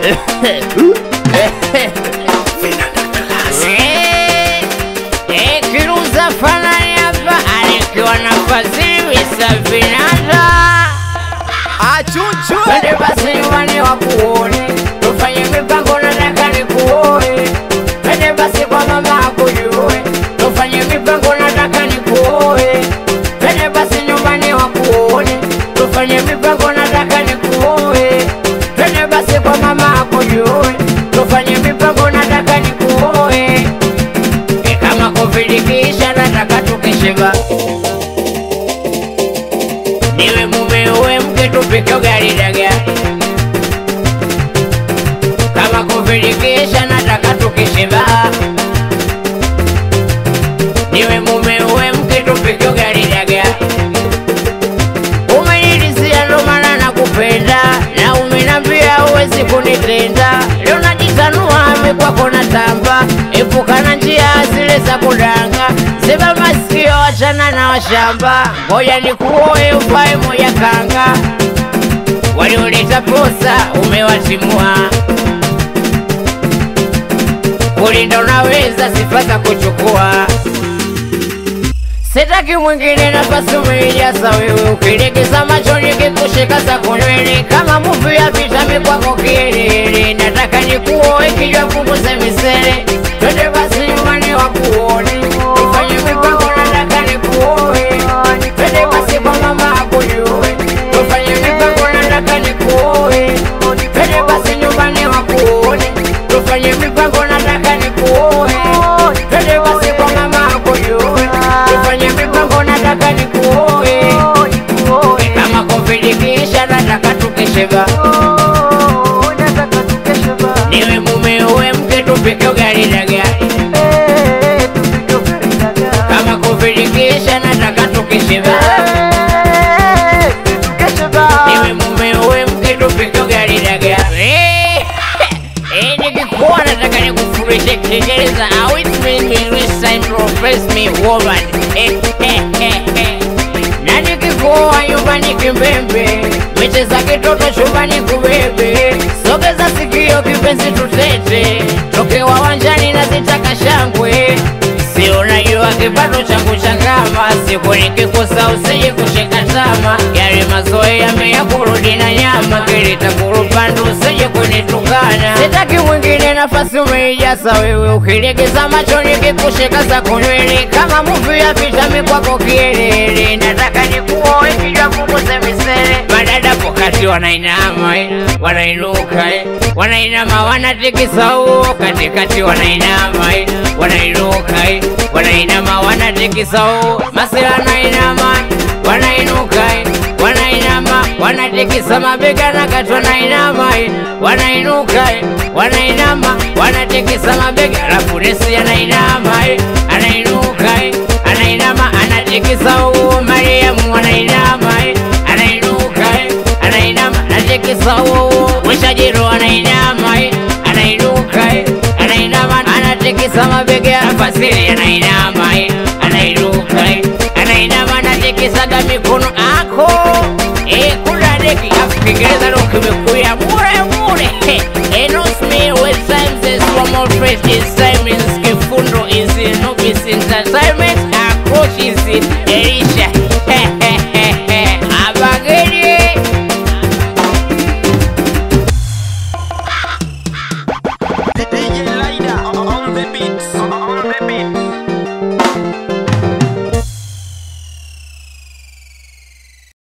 Eh, eh, Kiruza fanani hapa alikiwa na fadhili za vinanda Achuchu Twende basi nyumbani wakuone, tufanye mipango, nataka nikuoe. Twende basi kwa mama akujue, tufanye mipango, nataka nikuoe. Twende basi nyumbani wakuone, tufanye mipango, nataka nikuoe. Twende basi kwa mama akujue, tufanye mipango, nataka nikuoe. E, kama Covid kisha nataka tukishiba niwe mume uwe mke tupike ugali dagaa kama kuvilikisha nataka tukishiba niwe mume uwe mke tupike ugali dagaa umenilizia ndo maana nakupenda na umenambia uwezi kunitenda leo najitanua mikwako na tamba epukana njia zile za kudanga ziba masikio wachana na washamba ngoja nikuoe ufae moja kanga walioleta posa umewatimua kulinda unaweza sifa za kuchukua Sitaki mwingine nafasi umeijaza wewe, ukilegeza macho nikikushika za kunywele kama muvi ya vitami kwako kielele. Nataka nikuoe kijwa punguze misele, twende basi nyumbani wakuone, tufanye mipango, nataka nikuoe. Twende basi kwa mama akujue, tufanye mipango, nataka nikuoe. Twende basi nyumbani wakuone, tufanye mipango, nataka nikuoe. Twende basi kwa mama akujue, tufanye mipango, nataka nikuoe. Kama Covid kisha nataka tukishiba, niwe mume uwe mke tupike ugali dagaa. Kama Covid kisha nataka tukishiba, niwe mume uwe mke tupike ugali dagaa. Eh, eh, nikikuwa nataka nikufundishe Kiingereza au it mean me listen profess me woman. Eh, eh, eh, eh. Na nikikuoa nyumbani kimbembe, micheza kitoto chumbani kubebe, sogeza sikio kipenzi tutete, tokewa wanjani na zitaka shangwe Si unajua kipato changu cha kama siku nikikosa usije kushika tama, yale mazoea yamea kurudi na nyama, kilita kurupandu usije kunitukana. Sitaki mwingine, nafasi umeijaza wewe, ukilegeza macho nikikushika za kunywele kama muvi ya vitami kwako kielele. Nataka nikuoe kijwa punguze misele, madada pokati wanainama eh, wanainuka eh, wanainama wanatikisa uo katikati wanainama eh, wanainuka eh, wanainama wanatikisa uo masela wanainama wanainuka eh, wanainama wanatikisa mabega na kati wanainama eh, wanainuka eh, wanainama wanatikisa mabega alafu nesi anainama eh, anainuka eh, anainama anatikisa uo Mariamu anainama eh, anainuka eh, anainama anatikisa uo Mwishajiro anainama eh, anainuka eh, anainama anatikisa mabega Fasili anainama eh, anainuka eh, anainama anatikisaga mikono ako eh, kuna deki afu Kiingereza ndo kimekuya mure mure eh, knows me when times is one more fresh is Simons Kifundo is in no entertainment approach is in Elisha